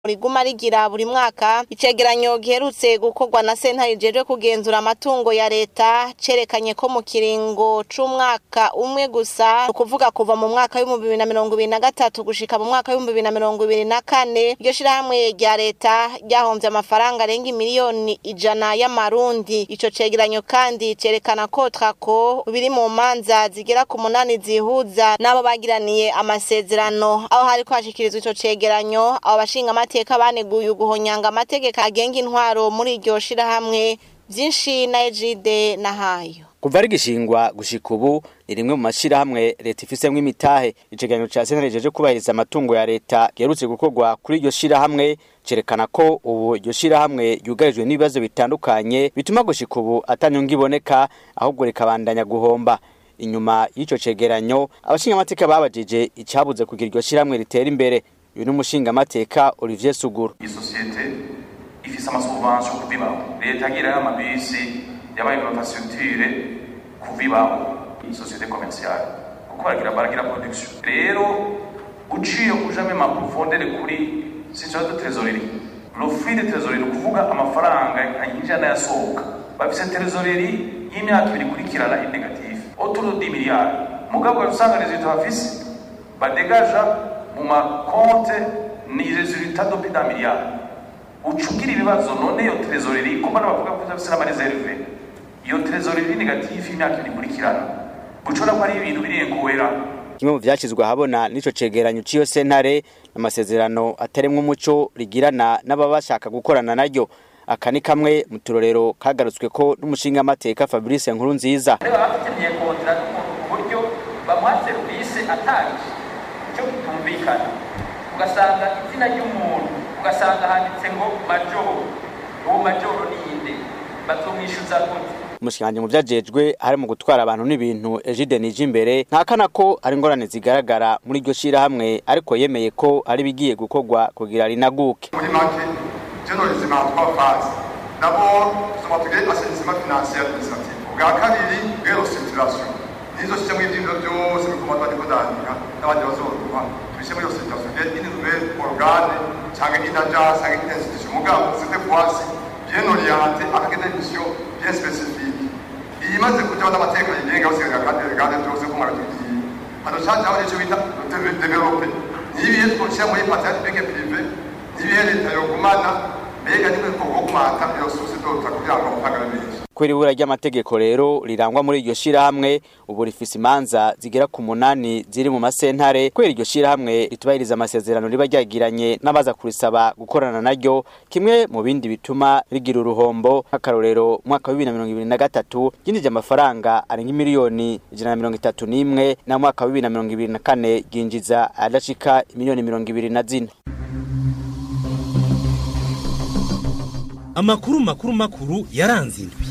riguma rigira buri mwaka icegeranyo giherutse gukorwa na sentare ijejwe kugenzura amatungo ya leta cerekanye ko mu kiringo c'umwaka umwe gusa ukuvuga kuva mu mwaka w'ibihumbi bibiri na mirongo ibiri na gatatu gushika mu mwaka w'ibihumbi bibiri na mirongo ibiri na kane iryo shirahamwe rya leta ryahomvye amafaranga arenga imiliyoni ijana y'amarundi ico cegeranyo kandi cerekana ko trako biri mu manza zigera ku munani zihuza n'abo bagiraniye amasezerano aho hariko hashikirizwa ico cegeranyo abo bashinga amateka baneguye uguhonyanga amategeko agenga intwaro muri iryo shirahamwe vyinshi na ejide na hayo kuva rigishingwa gushika ubu ni rimwe mu mashirahamwe leta ifisemwo imitahe icegeranyo ca sentare jeje kubahiriza amatungo ya leta giherutse gukorwa kuri iryo shirahamwe cerekana ko ubu iryo shirahamwe ryugarijwe n'ibibazo bitandukanye bituma gushika ubu atanyunga iboneka ahubwo rikabandanya guhomba inyuma y'ico cegeranyo abashingamateka babajije icabuze kugira iryo shirahamwe ritera imbere uyu ni umushingamateka Olivier Suguru isosiyete ifise amasubvention kubibaho leta yagirayo amabisi yabaye infrastructure kubibaho isosiyete commerciale kuko baragira baragira production rero uciye kujame ma profondeur kuri situation de trésorerie le flux de trésorerie kuvuga amafaranga yinjira n'ayasohoka bafise trésorerie y'imyaka ibiri kurikirana negative autour de 10 milliards mugabo usanga resultat bafise badegaja mu makonte ni resultat de plus d'un milliard ucugira ibibazo none iyo trésorerie kuko n'abavuga ko bafise n'amareserve iyo trésorerie negative y'imyaka ibiri kurikirana gucora ko ari ibintu birenkuwera kimwe mu vyashizwe ahabona n'ico cegeranyo c'iyo sentare n'amasezerano ataremwo umuco rigirana n'ababa bashaka gukorana naryo aka ni kamwe mu turorero kagarutswe ko n'umushingamateka Fabrice Nkurunziza rero bafitaniye kontara n'umuntu ku buryo bamuha serivisi atangije icyo kitumvikana ugasanga izina ry'umuntu ugasanga handitse ngo majoro uwo majoro ni inde bazomwishyuza gute umushikanje mu vyajejwe hari mu gutwara abantu n'ibintu Egide nije imbere ntakana ko ari ingorane zigaragara muri iryo shirahamwe ariko yemeye ko ari bigiye gukorwa kugira rinaguke muri make journalism en trois phases d'abord tuzoma tugire assainissement financier administratif ubwa kabiri bwero structuration nizo système y'ivyimviro byose bikoma twariko ndandika n'abandi bazoruha tubishe muri iyo structuration bwire une nouvelle organe canke une agence canke une institution mugabo cette fois-ci bien orienté avec des missions bien spécifiques iyimaze kujaho n'amategeko yigenga usigaye kandi regane byose ko mwaratugiye hano cajaho ico bita develope nibihe twoshyira muri patente publique privé nibihe leta yogumana mbega nimwe twogumata iyo sose dota kugira ngo amafaranga menshi kubera ibura ry'amategeko rero rirangwa muri iryo shirahamwe ubu rifise imanza zigera ku munani ziri mu masentare kubera iryo shirahamwe ritubahiriza amasezerano riba ryagiranye n'abaza kurisaba gukorana naryo kimwe mu bindi bituma rigira uruhombo nk'akarorero mwaka wa bibiri na mirongo ibiri na gatatu ryinjije amafaranga arenga miliyoni ijana na mirongo itatu n'imwe na mwaka wa bibiri na mirongo ibiri na kane ryinjiza adashika miliyoni mirongo ibiri na zine amakuru makuru makuru yaranze indwi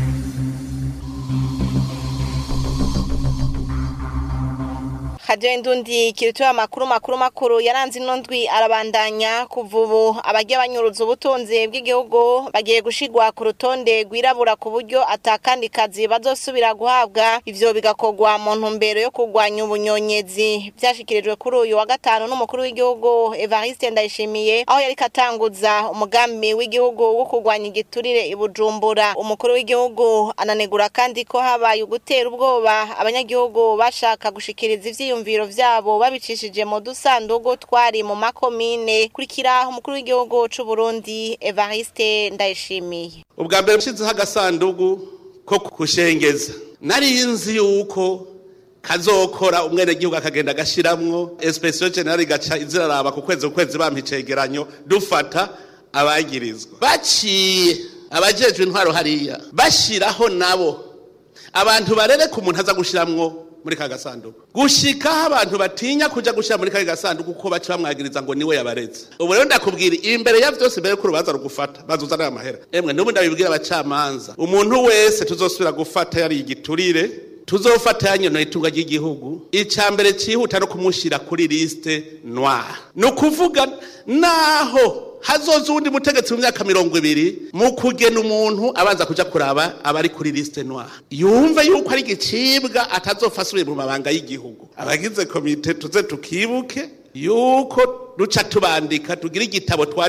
hajenda undi kirituye amakuru makuru makuru yaranze ino ndwi arabandanya kuva ubu abagiye banyuruza ubutunzi bw'igihugu bagiye gushigwa ku rutonde rwirabura ku buryo atakandi kazi bazosubira guhabwa ivyo bigakorwa mu ntumbero yo kurwanya ubunyonyezi vyashikirijwe kuri uyu wa gatanu n'umukuru w'igihugu Evariste Ndayishimiye aho yariko atanguza umugambi w'igihugu wo kurwanya igiturire i Bujumbura umukuru w'igihugu ananegura kandi ko habaye ugutera ubwoba abanyagihugu bashaka gushikiriza ivyo ivyiyumviro vyabo babicishije mu dusandugu twari mu makomine kurikira umukuru w'igihugu c'u Burundi Evariste Ndayishimiye ubwa mbere nshizeho agasandugu ko kushengeza nari nzi yuko kazokora umwenegihugu akagenda agashiramwo espesiyo generali igaca iziraraba ku kwezi ku kwezi bampa icegeranyo dufata abagirizwa baciye abajejwe intwaro hariya bashiraho nabo abantu barereka umuntu aza gushiramwo muri ka gasanduku gushikaho abantu batinya kuja gushira muri ka gasanduku kuko baca bamwagiriza ngo niwe yabareze ubu rero ndakubwira imbere ya vyose mbere ko urubanza rugufata bazuzana aya mahera emwe n'ubu ndabibwira abacamanza umuntu wese tuzosubira gufata yari igiturire tuzofata yanyonoye itunga ry'igihugu ica mbere cihuta no kumushira kuri liste noire ni ukuvuga naho hazoza uwundi mutegetsi mu myaka mirongo ibiri mu kugena umuntu abanza kuja kuraba abari kuri liste noire yumve yuko ari igicibwa atazopfa asubire mu mabanga y'igihugu abagize komite tuze tukibuke yuko duca tubandika tugira igitabo twa